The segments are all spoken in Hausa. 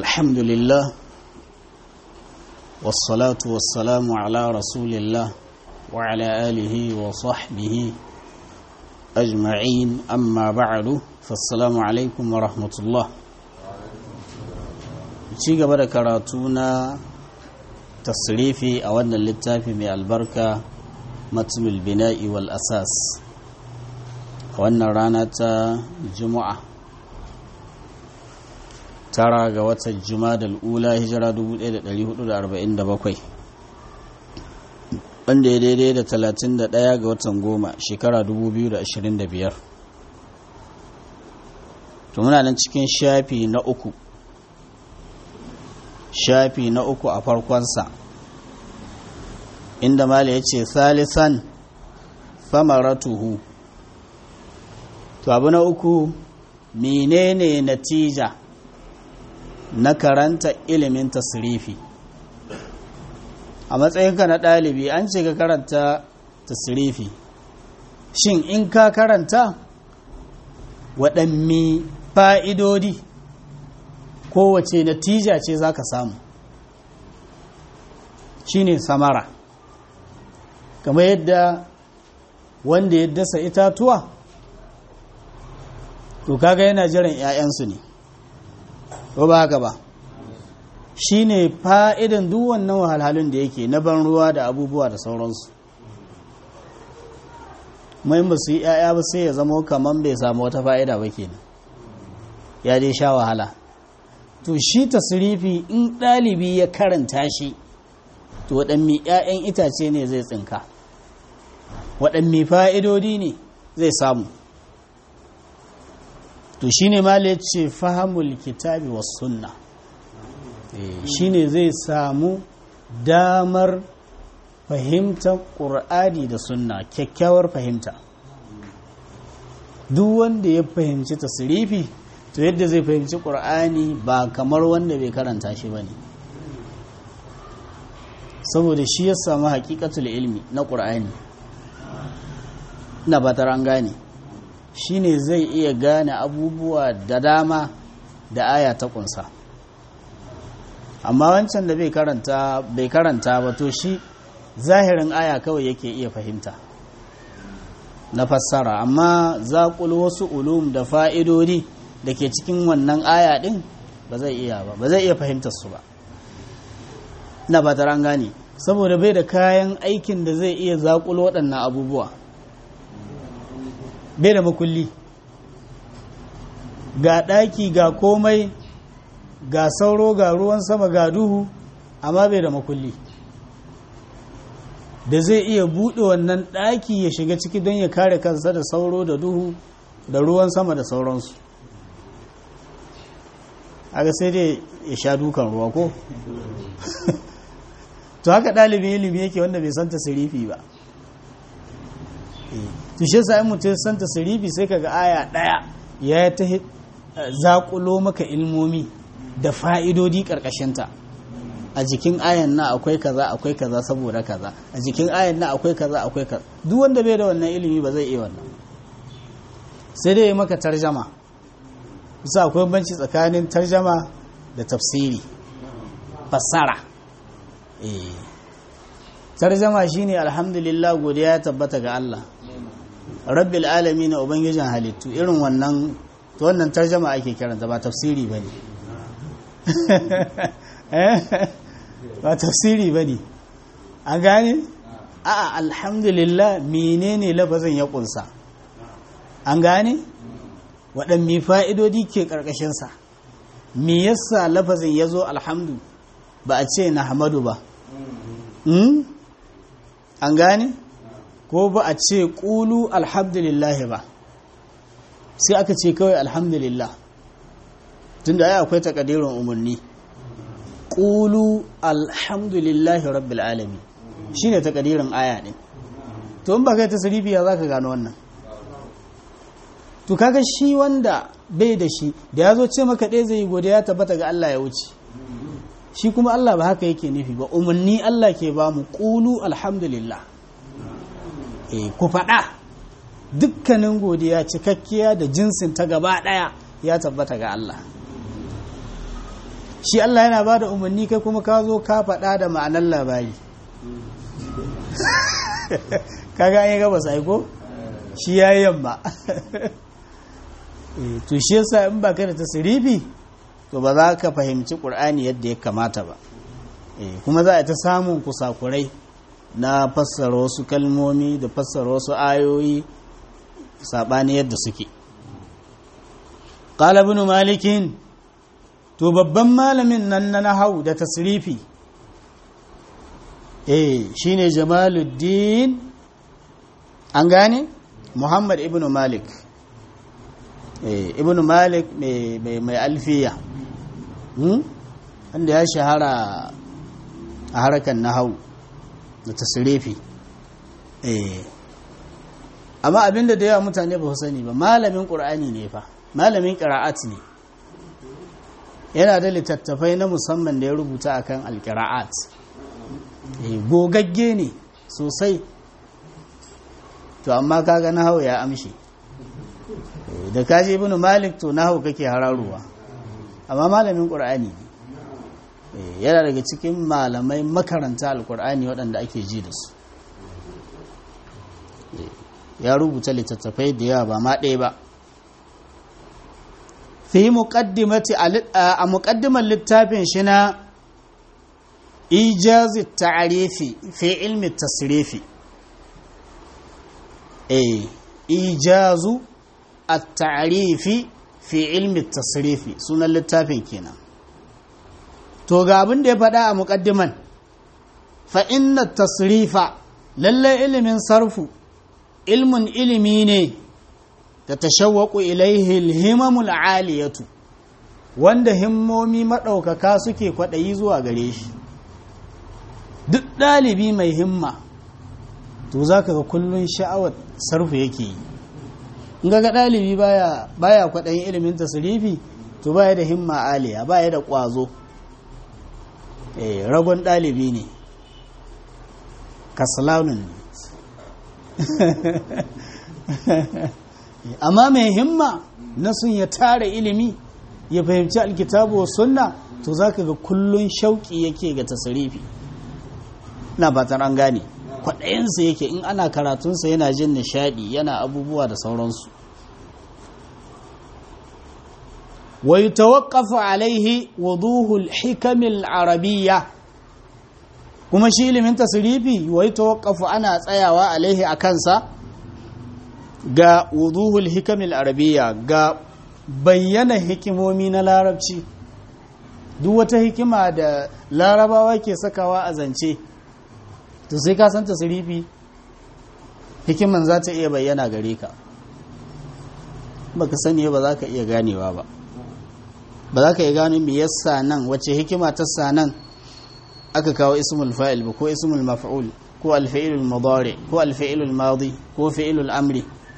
الحمد لله والصلاة والسلام على رسول الله وعلى آله وصحبه أجمعين أما بعد فالسلام عليكم ورحمة الله ci gaba da karatu na tasrifi a wannan littafi mai albarka matulul bina'i wal asas a wannan rana ta juma'a tara ga watan jumadal ula hijira 1447 wanda ya daidai da 31 ga watan goma shekara 2025 to muna nan cikin shafi na uku shafi na uku a farkonsa inda mala ya ce salisan famaratuhu to abu na uku menene natija na karanta ilimin tasirifi a matsayinka na ɗalibi an ce ka karanta tasirifi shin in ka karanta waɗanne fa'idodi kowace natija ce za ka samu shine samara kamar yadda wanda ya dasa itatuwa to kaga yana jiran 'ya'yansu ne ko ba haka ba shine fa'idan duk wannan wahalhalun da yake na ban ruwa da abubuwa da sauransu mai ba su yi 'ya'ya ba sai ya zama kamar bai samu wata fa'ida ba kenan ya dai sha wahala to shi tasirifi in ɗalibi ya karanta shi to waɗanne 'ya'yan itace ne zai tsinka waɗanne fa'idodi ne zai samu to shi ne ma ce fahimul kitabi wa sunna shi ne zai samu damar fahimtar ƙur'ani da sunna kyakkyawar fahimta duk wanda ya fahimci tasirifi to yadda zai fahimci ƙur'ani ba kamar wanda bai karanta shi ba ne saboda shi ya samu haƙiƙatul ilmi na ƙur'ani na batar an gane shi ne zai iya gane abubuwa da dama da aya ta ƙunsa amma wancan da bai karanta ba to shi zahirin aya kawai yake iya fahimta na fassara amma zaƙul wasu ulum da fa'idodi da ke cikin wannan aya ɗin ba zai iya ba ba zai iya fahimtar su ba na ba an gane saboda bai da kayan aikin da zai iya zaƙulo waɗannan abubuwa bai da makulli ga ɗaki ga komai ga sauro ga ruwan sama ga duhu amma bai da makulli da zai iya buɗe wannan ɗaki ya shiga ciki don ya kare kansa da sauro da duhu da ruwan sama da sauransu aga sai dai ya sha dukan ruwa ko to haka ɗalibin ilimi yake wanda bai santa sirifi ba to shi sa mutum ya santa sirifi sai kaga aya ɗaya ya ta zaƙulo maka ilmomi da fa'idodi ƙarƙashinta a jikin ayan na akwai kaza akwai kaza saboda kaza a jikin ayan na akwai kaza akwai kaza duk wanda bai da wannan ilimi ba zai iya wannan sai dai ya maka tarjama bisa akwai banci tsakanin tarjama da tafsiri fassara tarjama shine alhamdulillah godiya ya tabbata ga Allah rabbil alamin na ubangijin halittu irin wannan to wannan tarjama ake kiranta ba tafsiri bane ba tafsiri bane an gane a'a alhamdulillah menene lafazin ya kunsa an gane waɗanne fa'idodi ke ƙarƙashinsa me yasa lafazin ya zo alhamdu ba a ce na hamadu ba an gane ko ba a ce ƙulu alhamdulillah ba sai aka ce kawai alhamdulillah tun da ya akwai takadirin umarni ƙulu alhamdulillah rabbil alami shi ne takadirin aya ɗin to in ba kai ta sarifiya za ka gano wannan to kaga shi wanda bai da shi da ya zo ce maka ɗaya zai yi godiya tabbata ga Allah ya wuce shi kuma Allah ba haka yake nufi ba umarni Allah ke ba mu ƙulu alhamdulillah e ku faɗa dukkanin godiya cikakkiya da jinsin ta gaba ɗaya ya tabbata ga Allah shi Allah yana ba da umarni kai kuma ka zo ka faɗa da ma'anar labari kaga an yi gaba sai ko shi ya yi yamma to shi yasa in ba ka da tasirifi to ba za ka fahimci ƙur'ani yadda ya kamata ba kuma za a ta samun kusakurai na fassara wasu kalmomi da fassara wasu ayoyi saɓani yadda suke ƙala ibn malikin to babban malamin nan na nahau da tasrifi eh shine jamaluddin an gane muhammad ibn malik eh ibn malik mai alfiya wanda ya shahara a harkar nahau da tasrifi eh amma abinda da yawa mutane ba su sani ba malamin ƙur'ani ne fa malamin ƙira'at ne yana da littattafai na musamman da ya rubuta akan alƙira'at gogagge ne sosai to amma kaga nahawu ya amshi da kaji ibn malik to nahawu kake hararuwa amma malamin ƙur'ani ne yana daga cikin malamai makaranta alƙur'ani waɗanda ake ji da su ya rubuta littattafai da yawa ba ma ɗaya ba fi muqaddimati a muqaddimar littafin shi na ijazi ta'arifi fi ilmi tasrifi eh ijazu at-ta'rifi fi ilmi tasrifi sunan littafin kenan to ga abin da ya faɗa a muqaddiman fa inna tasrifa lalle ilimin sarfu ilmun ilimi ne da tashawwaku ilaihi alhimamul aliyatu wanda himmomi maɗaukaka suke kwaɗayi zuwa gare shi duk ɗalibi mai himma to za ka ga kullum sha'awar sarfu yake yi in ga ɗalibi baya baya kwaɗayin ilimin tasirifi to baya da himma aliya baya da ƙwazo eh ragon ɗalibi ne kasalanun amma mai himma na sun ya tara ilimi ya fahimci alkitabu wa sunna to za ka ga kullun shauƙi yake ga tasirifi na fatan an gane kwaɗayensa yake in ana karatunsa yana jin nishaɗi yana abubuwa da sauransu wa yi tawakafa alaihi wuduhul hikamil arabiyya kuma shi ilimin tasirifi wa yi tawakafa ana tsayawa alaihi a kansa ga wuduhul hikamil arabiya ga bayyana hikimomi na larabci duk wata hikima da larabawa ke sakawa a zance to sai ka san tasirifi hikiman za ta iya bayyana gare ka baka sani ba za ka iya ganewa ba ba za ka iya gano me yasa nan wace hikima ta sa nan aka kawo ismul fa'il ba ko ismul maf'ul ko alfa'ilul mudari ko alfa'ilul madi ko fi'ilul amri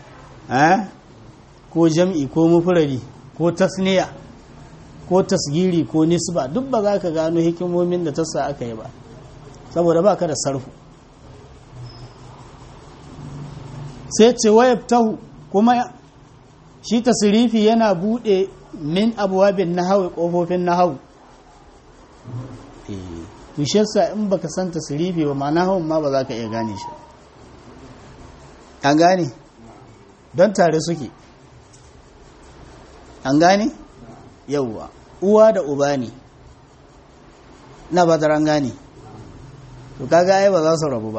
ko jam'i ko mufurari ko tasniya ko tasgiri ko nisba duk ba za ka gano hikimomin da tasa aka yi ba saboda ba ka da sarfu sai ce wayabtahu kuma shi tasirifi yana bude min abuwabin nahawi kofofin nahawu tushessa in baka san tasirifi ba ma nahawun ma ba za ka iya gane shi an gane don tare suke an gane yauwa uwa da uba ne na ba an gane to kaga ai ba za su rabu ba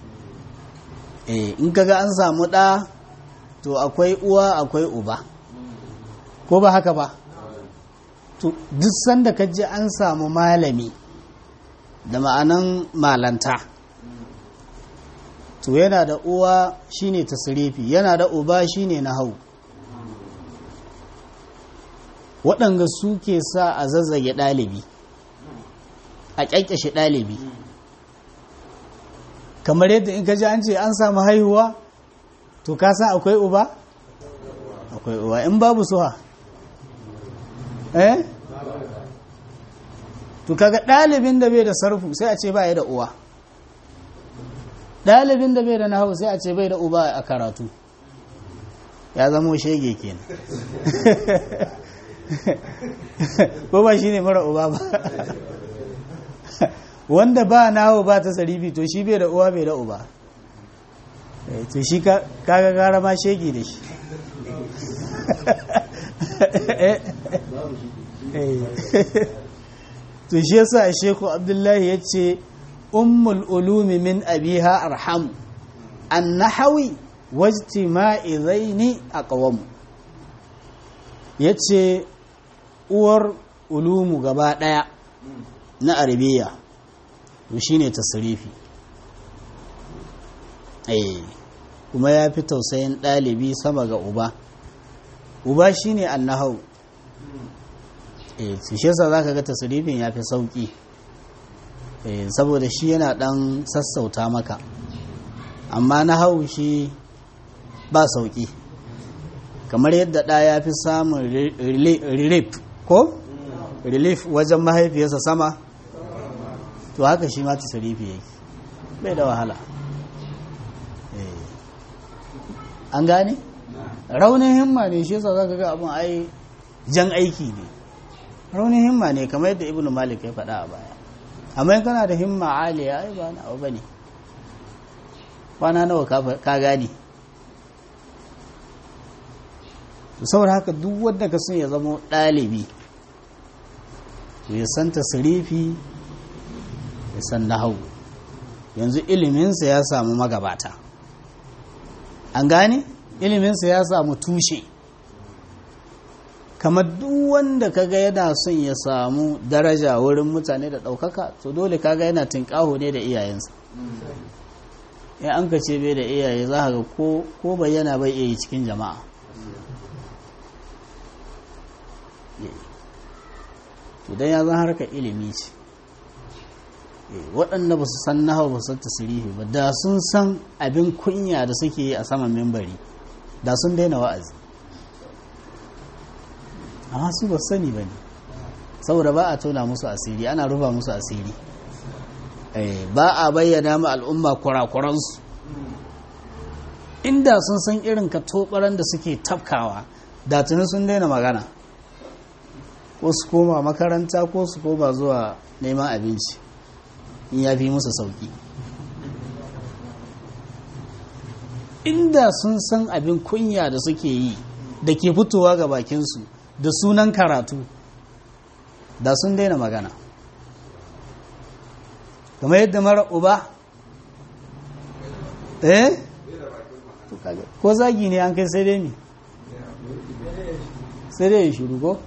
eh in kaga an samu ɗa to akwai uwa akwai uba ko ba haka ba to duk sanda ka ji an samu malami da ma'anan malanta to yana da uwa shine tasirifi yana da uba shine nahau waɗanga suke sa a zazzage ɗalibi a ƙyaƙƙashe ɗalibi kamar yadda in ka ji an ce an samu haihuwa to ka san akwai uba akwai uba in babu suha eh to kaga ɗalibin da bai da sarfu sai a ce ba ya da uwa ɗalibin da bai da nahawu sai a ce bai da uba a karatu ya zamo shege kenan ko ba shi ne mara uba ba wanda ba nawo ba ta sarifi to shi bai da uwa bai da uba to shi kaga gara ma shegi da shi to shi yasa sheku abdullahi ya ce ummul ulumi min abiha arham an nahawi wajtima'i zaini aqwam yace uwar ulumu gaba daya na arabiya to shine tasrifi eh kuma ya fi tausayin ɗalibi sama ga uba uba shine annahau eh shi yasa zaka ga tasrifin ya fi sauki eh saboda shi yana dan sassauta maka amma nahau shi ba sauki kamar yadda ɗa ya fi samun relief ko relief wajen mahaifiyarsa sama to haka shi ma tasrifi yake bai da wahala an gane raunin himma ne shi yasa zaka ga abun ai jan aiki ne raunin himma ne kamar yadda ibnu malik ya faɗa a baya amma in kana da himma aliya ai ba na abu bane kwana nawa ka gane saboda haka duk wanda ka sun ya zama ɗalibi ya san tasirifi ya san nahau yanzu iliminsa ya samu magabata an gane iliminsa ya samu tushe kamar duk wanda kaga yana son ya samu daraja wurin mutane da ɗaukaka to dole kaga yana tinƙaho ne da iyayensa in an ka ce bai da iyaye za ga ko bayyana bai iya yi cikin jama'a idan ya zan harka ilimi ce waɗanda ba su san nahawa ba su san tasirifi ba da sun san abin kunya da suke yi a saman mimbari da sun daina wa'azi amma su ba sani ba ne saboda ba a tona musu asiri ana rufa musu asiri ba a bayyana ma al'umma kurakuransu inda sun san irin ka tobaran da suke tafkawa da tuni sun daina magana ko su koma makaranta ko su koma zuwa neman abinci in ya fi musu sauki inda sun san abin kunya da suke yi da ke fitowa ga bakinsu da sunan karatu da sun daina magana kamar yadda mara uba eh ko zagi ne an kai sai dai mi sai dai ya shiru ko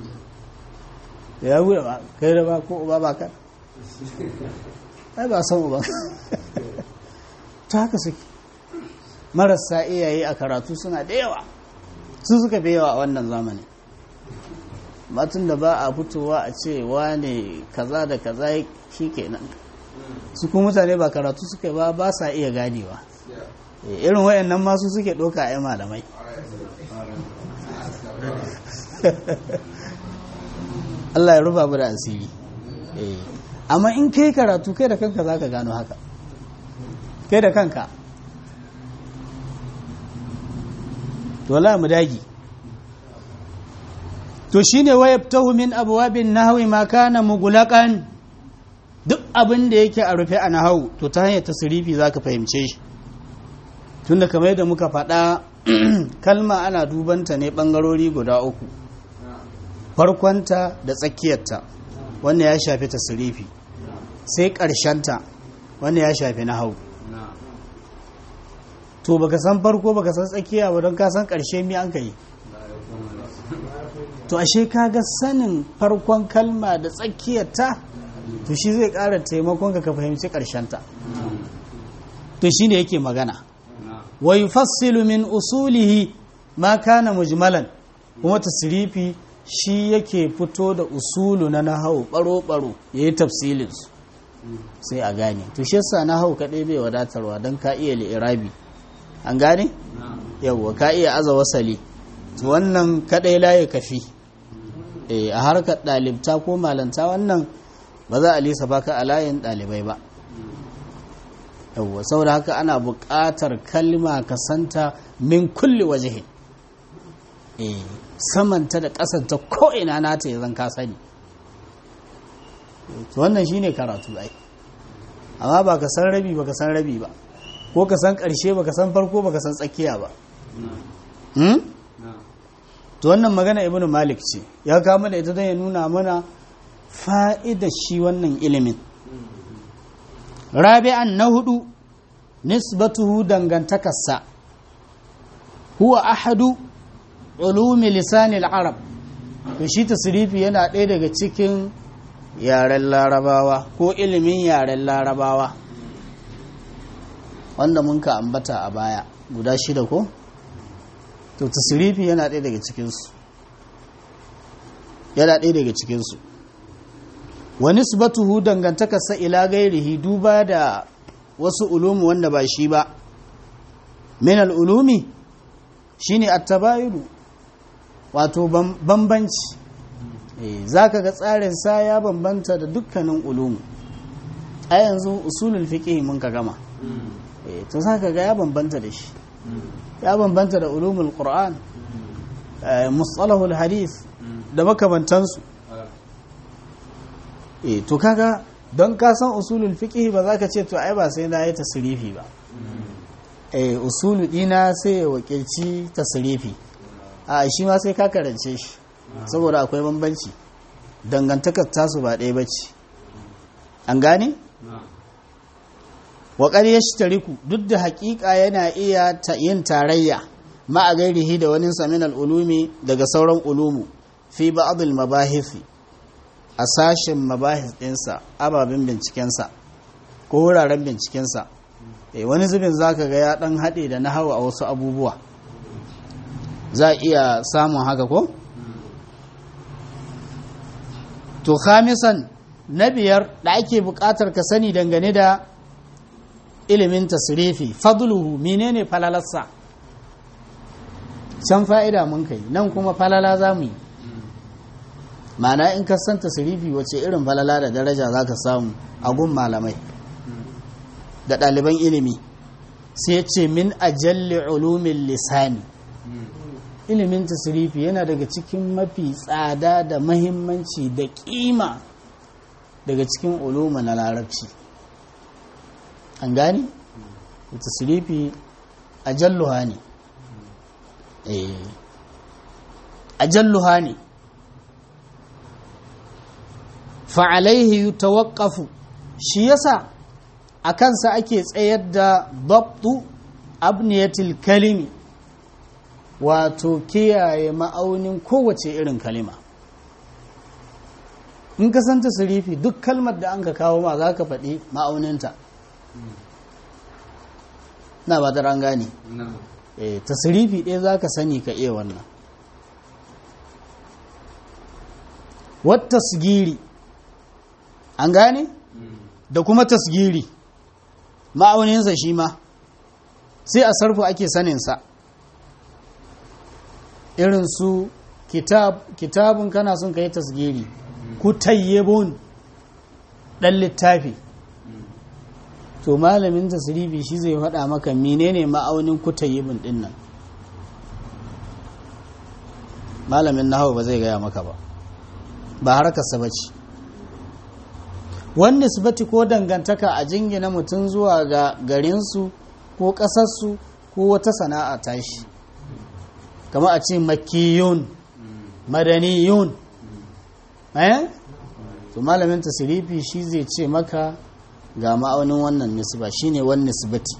ya bude ba kai da ba ko uba ba kan ai ba san uba ta haka suke marasa iyaye a karatu suna da yawa su suka fi yawa a wannan zamanin matun da ba a fitowa a ce wane kaza da kaza shi kenan su kuma mutane ba karatu suka ba ba sa iya ganewa irin wayannan masu suke ɗauka a malamai Allah ya ruba da asiri amma in kai karatu kai da kanka za ka gano haka kai da kanka to la mu dagi to shine wayabtahu min abwabin nahwi ma kana mughlaqan duk abin da yake a rufe a nahwu to ta hanyar tasrifi zaka fahimce shi tunda kamar yadda muka faɗa kalma ana dubanta ne bangarori guda uku farkonta da tsakiyarta wannan ya shafi tasrifi sai ƙarshenta wannan ya shafi nahwu to baka san farko baka san tsakiya ba don ka san ƙarshe mi an kai to ashe kaga sanin farkon kalma da tsakiyarta to shi zai ƙara taimakon ka ka fahimci ƙarshenta to shi ne yake magana wa yufassilu min usulihi ma kana mujmalan kuma tasrifi shi yake fito da usulu na nahau baro-baro ya yi tafsilinsu sai a gane to shi yasa nahau kaɗai bai wadatarwa don ka iya li'irabi an gane yawwa ka iya aza wasali wannan kadai laye kafi a harkar ɗalibta ko malanta wannan ba za a lisa baka a layin ɗalibai ba yawwa saboda haka ana buƙatar kalma ka santa min kulli wajehin samanta da ƙasanta ko'ina nata ya zan ka sani wannan shine karatu ai amma ba ka san rabi ba ka san rabi ba ko ka san ƙarshe ba ka san farko ba ka san tsakiya ba to wannan magana ibnu malik ce ya kama da ita don ya nuna mana fa'ida shi wannan ilimin rabi'an na hudu nisbatuhu dangantakarsa huwa ahadu ulumi lisanil arab to shi tasrifi yana ɗaya daga cikin yaren larabawa ko ilimin yaren larabawa wanda mun ka ambata a baya guda shida ko to tasrifi yana ɗaya daga cikinsu yana ɗaya daga cikinsu wani subatuhu dangantakarsa ila gairihi duba da wasu ulumi wanda ba shi ba min al'ulumi shi ne attabayiru wato bambanci za ka ga tsarin sa ya bambanta da dukkanin ulumi a yanzu usulul fiqh mun ka gama to za ka ga ya bambanta da shi ya bambanta da ulumul qur'an mustalahul hadith da makamantansu eh to kaga don ka san usulul fiqh ba za ka ce to ai ba sai na yi tasrifi ba eh usulu dina sai ya wakilci tasrifi a shi ma sai ka karance shi saboda akwai bambanci dangantakar tasu ba ɗaya bace an gane waƙar ya tariku duk da haƙiƙa yana iya yin tarayya ma'a gairihi da wani samin al'ulumi daga sauran ulumu fi ba'adul mabahisi a sashen mabahis ɗinsa ababen bincikensa ko wuraren bincikensa wani zubin za ka ga ya ɗan haɗe da na hawa a wasu abubuwa za a iya samun haka ko? to khamisan na biyar da ake buƙatar ka sani dangane da ilimin tasirifi fadluhu menene falalarsa can fa'ida mun kai nan kuma falala za mu yi mana in ka san tasirifi wace irin falala da daraja za ka samu a gun malamai da ɗaliban ilimi sai ce min ajalli ulumin lisani ilimin tasirifi yana daga cikin mafi tsada da mahimmanci da ƙima daga cikin uluma na larabci an gani tasirifi ajalluha ne ajalluha ne fa'alaihi yutawaqqafu shi yasa a kansa ake tsayar da dabtu abniyatil kalimi wato kiyaye ma'aunin kowace irin kalima in ka san tasirifi duk kalmar da an ka kawo ma za ka faɗi ma'auninta na ba da gane tasirifi ɗaya za ka sani ka iya wannan wata tasgiri an gane da kuma tasgiri ma'auninsa shi ma sai a sarfu ake saninsa irin su kitab kitabun kana son ka yi tasgiri kutayyibun ɗan littafi to malamin tasirifi shi zai faɗa maka menene ma'aunin kutayyibun ɗin nan malamin nahawu ba zai gaya maka ba ba harkarsa ba ce wani nisbati ko dangantaka a jingina mutum zuwa ga garinsu ko ƙasarsu ko wata sana'a tashi kama a ce makiyun madaniyun eh to malamin tasirifi shi zai ce maka ga ma'aunin wannan nisba shine wani nisbati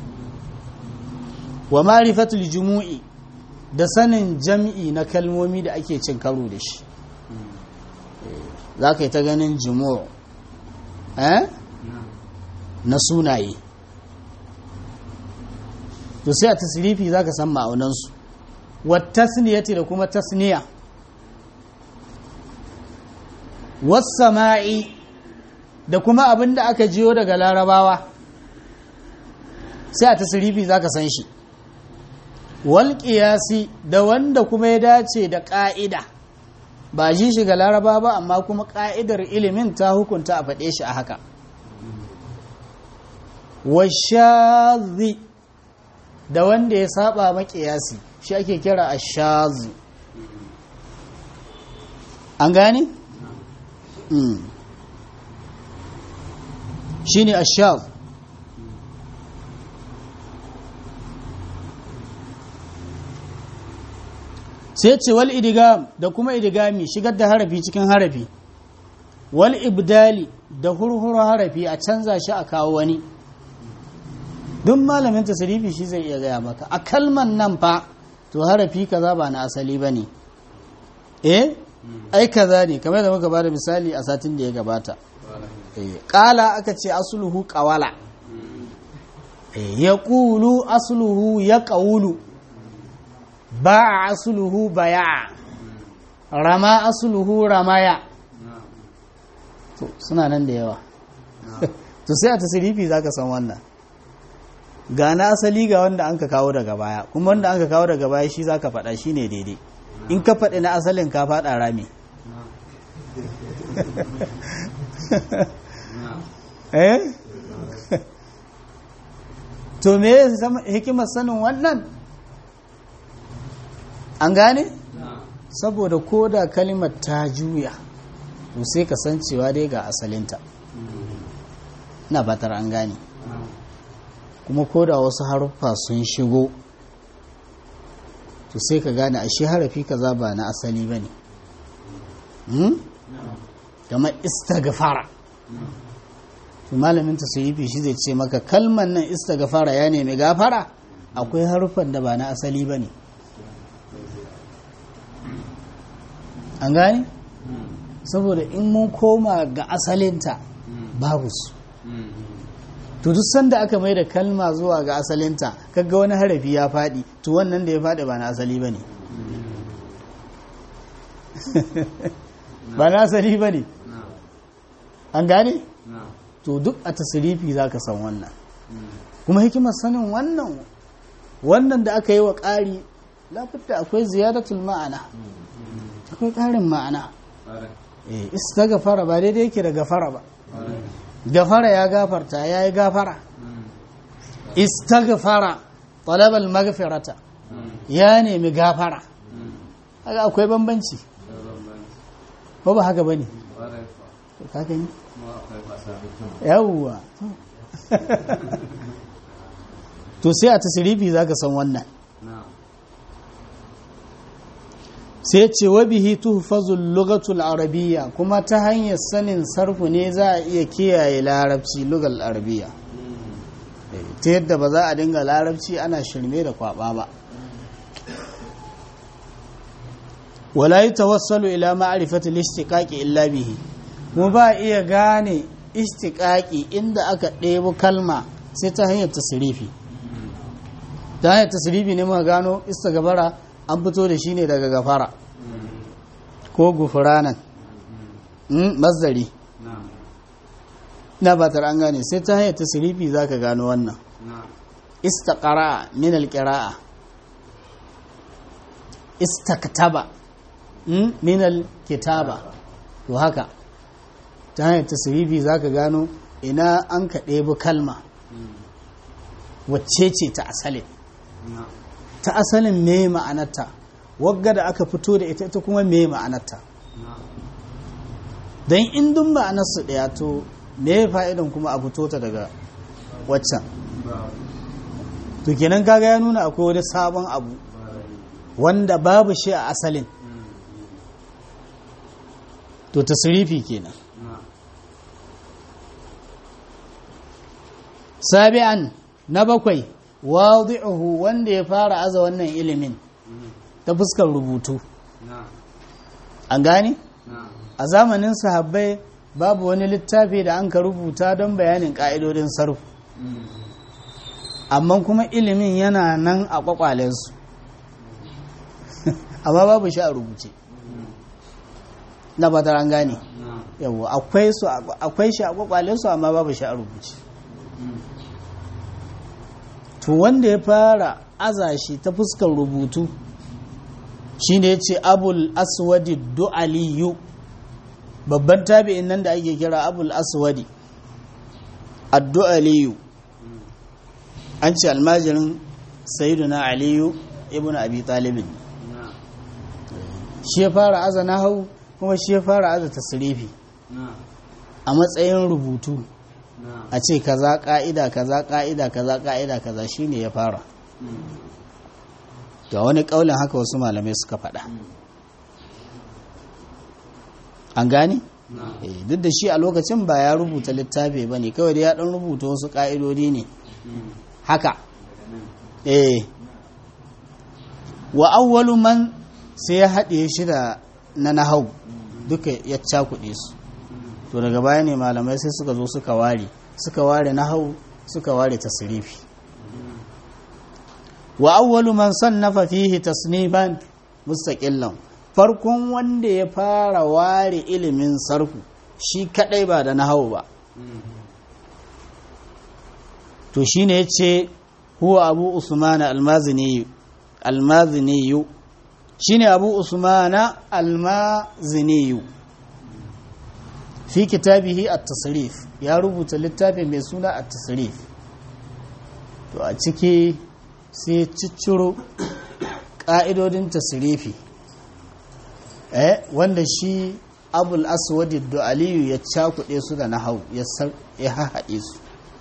wa marifatul jumu'i da sanin jam'i na kalmomi da ake cin karo da shi za ka yi ta ganin jumu'u eh na sunaye to sai a tasirifi za ka san ma'aunansu wattasniyati da kuma tasniya wassama'i da kuma abin da aka jiyo daga larabawa sai a tasirifi za ka san shi wal da wanda kuma ya dace da ƙa'ida ba ji shi ga laraba ba amma kuma ƙa'idar ilimin ta hukunta a faɗe shi a haka washazi da wanda ya saba maƙiyasi shi ake kira a shazu an gane? shi ne ashab sai ce wal idigam da kuma idigami shigar da harafi cikin harafi wal ibdali da hurhuru harafi a canza shi a kawo wani duk malamin tasirifi shi zai iya gaya maka a kalman nan fa to harafi kaza ba na asali ba ne eh ai kaza ne kamar da muka bada misali a satin da ya gabata ƙala aka ce asuluhu ƙawala ya ƙulu asuluhu ya ƙaulu ba asuluhu baya rama asuluhu ramaya to suna nan da yawa to sai a tasirifi za ka san wannan ga na asali ga wanda an ka kawo daga baya kuma wanda an ka kawo daga baya shi za ka faɗa shi ne daidai in ka faɗi na asalin ka faɗa rami eh to me hikimar sanin wannan an gane saboda ko da kalimar ta juya to sai ka san cewa dai ga asalinta na batar an gane kuma ko da wasu haruffa sun shigo to sai ka gane a shi harafi kaza ba na asali ba ne kamar istagfara to malamin ta yi shi zai ce maka kalman nan istagfara ya nemi gafara akwai haruffan da ba na asali ba ne an gane saboda in mun koma ga asalinta babu su to duk sanda aka mai da kalma zuwa ga asalinta kaga wani harafi ya faɗi to wannan da ya faɗi ba na asali ba ne ba na asali ba ne an gane to duk a tasirifi za ka san wannan kuma hikimar sanin wannan wannan da aka yi wa ƙari lafita akwai ziyaratul ma'ana akwai ƙarin ma'ana istagafara ba daidai yake da gafara ba gafara ya gafarta ya yi gafara istagfara talabal magfirata ya nemi gafara haka akwai bambanci ko ba haka bane ka gani yawwa to sai a tasirifi zaka san wannan sai ce wa bihi tuhfazul lughatul arabiyya kuma ta hanyar sanin sarfu ne za a iya kiyaye larabci lugal arabiyya ta yadda ba za a dinga larabci ana shirme da kwaba ba wala yatawassalu ila ma'rifati al-istiqaqi illa bihi mu ba iya gane istiqaqi inda aka ɗebo kalma sai ta hanyar tasrifi ta hanyar tasrifi ne muka gano istighfara an fito da shi ne daga gafara ko gufuranan mazdari na batar an gane sai ta hanyar tasirifi za ka gano wannan istaqara min alqira'a istaktaba min alkitaba to haka ta hanyar tasirifi za ka gano ina an ka ɗebi kalma wacce ce ta asalin ta asalin me ma'anarta wagga da aka fito da ita ita kuma me ma'anarta don indin ma'anarsu ɗaya to me fa'idan kuma a fito ta daga waccan to kenan kaga ya nuna akwai wani sabon abu wanda babu shi a asalin to tasirifi kenan sabi'an na bakwai wadi'uhu wanda ya fara aza wannan ilimin ta fuskar rubutu an gane a zamanin sahabbai babu wani littafi da an ka rubuta don bayanin ka'idodin sarfu amma kuma ilimin yana nan a kwakwalensu amma babu shi a rubuce na batar an gane yawo akwai shi a kwakwalensu amma babu shi a rubuce to wanda ya fara aza shi ta fuskar rubutu shi ne ce abul aswadi du'aliyu babban tabi'in nan da ake kira abul aswadi addu'aliyu an ce almajirin sayyiduna aliyu ibn abi talibin shi ya fara aza na hau kuma shi ya fara aza tasrifi a matsayin rubutu a ce kaza ka'ida kaza ka'ida kaza ka'ida kaza shine ya fara ga wani kaulin haka wasu malamai suka faɗa an gane duk da shi a lokacin ba ya rubuta littafi ba ne kawai da ya ɗan rubuta wasu ƙa'idodi ne haka eh wa awwalu man sai ya haɗe shi da na nahau duka ya cakuɗe su to daga baya ne malamai sai suka zo suka ware suka ware nahau suka ware tasrifi wa awwalu man sannafa fihi tasnifan mustaqillan farkon wanda ya fara ware ilimin sarfu shi kadai ba da nahau ba to shine yace huwa abu usman almazini almazini shine abu usman almazini fi kitabihi at-tasrif ya rubuta littafin mai suna at-tasrif to a ciki sai cicciro ƙa'idodin tasirifi eh wanda shi abul aswadi da aliyu ya cakuɗe su da nahau ya haɗe su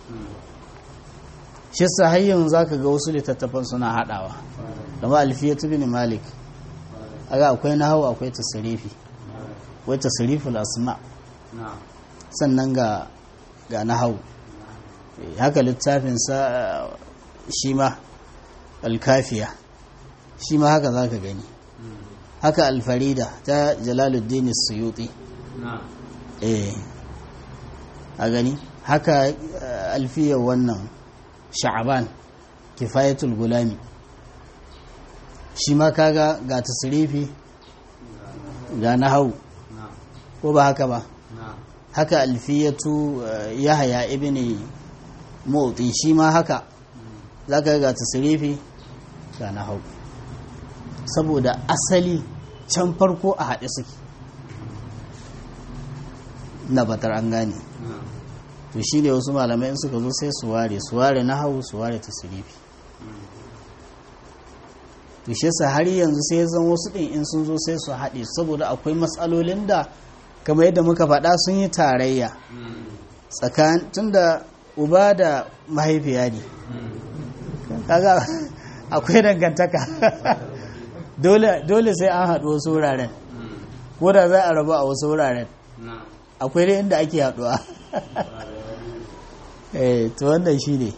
shi sahayyin za ka ga wasu littattafan suna haɗawa kama alfiyatu bin malik aga akwai nahau akwai tasirifi wai tasiriful asma sannan ga ga nahau haka littafinsa shi ma alkafiya shi ma haka za ka gani haka alfarida ta jalaluddin suyuti eh a gani haka alfiyar wannan sha'aban kifayatul gulami shi ma kaga ga tasirifi ga nahau ko ba haka ba haka alfiyatu yahaya ibn motsi shi ma haka za ka ga tasirifi ga na hau saboda asali can farko a haɗe suke na batar an gane to shi ne wasu malamai in suka zo sai su ware su ware na hau su ware tasirifi to shi sa har yanzu sai zan wasu ɗin in sun zo sai su haɗe saboda akwai matsalolin da kamar yadda muka faɗa sun yi tarayya tsakanin tunda uba da mahaifiya ne kaga akwai dangantaka dole sai an haɗu wasu wuraren ko da za a rabu a wasu wuraren akwai dai inda ake haɗuwa eh to wannan shi ne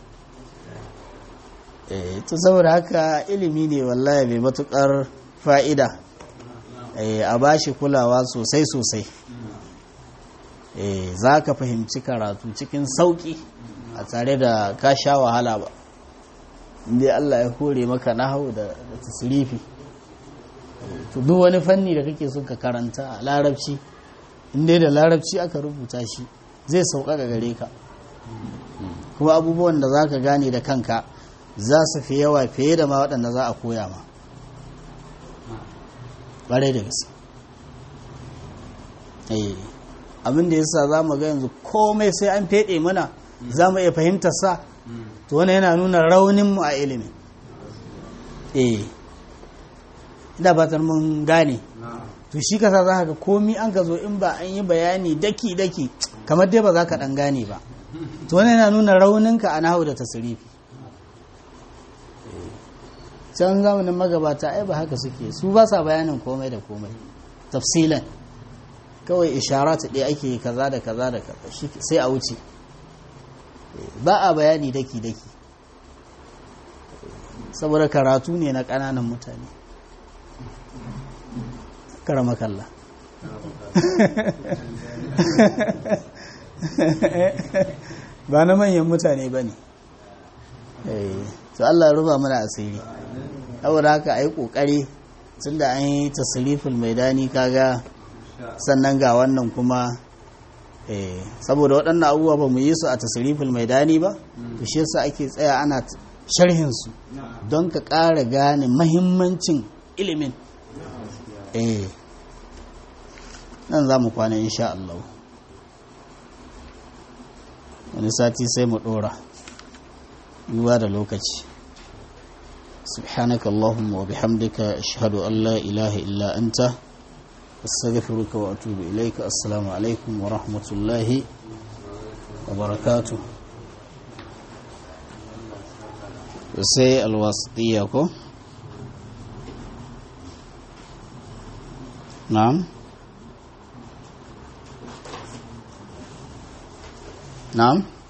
eh to saboda haka ilimi ne wallahi mai matukar fa'ida eh a bashi kulawa sosai sosai eh za ka fahimci karatu cikin sauƙi a tare da ka sha wahala ba inda Allah ya hore maka nahau da tasirifi to duk wani fanni da kake son ka karanta a larabci inda da larabci aka rubuta shi zai sauƙaƙa gare ka kuma abubuwan da za ka gane da kanka za su fi yawa fiye da ma waɗanda za a koya ma ƙwarai da gaske abin da yasa za mu ga yanzu komai sai an feɗe mana za mu iya fahimtar sa to wani yana nuna rauninmu a ilimi eh ina fatar mun gane to shi kasa za ka ga komi an ka zo in ba an yi bayani daki-daki kamar dai ba za ka ɗan gane ba to wani yana nuna rauninka a nahu da tasirifi can zamanin magabata ai ba haka suke su ba sa bayanin komai da komai tafsilan kawai isharatu ɗaya ake kaza da kaza da kaza sai a wuce ba a bayani daki-daki saboda karatu ne na ƙananan mutane karama kalla ba na manyan mutane ba ne to Allah ya ruba mana asiri saboda haka a yi ƙoƙari tun da an yi tasirifin mai dani kaga sannan ga wannan kuma saboda waɗannan abubuwa ba mu yi su a tasirifin mai dani ba to shi yasa ake tsaya ana sharhinsu don ka ƙara gane mahimmancin ilimin eh nan za mu kwana insha Allah wani sati sai mu ɗora duba da lokaci سبحانك اللهم وبحمدك أشهد أن لا إله إلا أنت astaghfiruka wa atubu ilaika assalamu alaikum wa rahmatullahi wa barakatuh sai alwasitiyya ko na'am na'am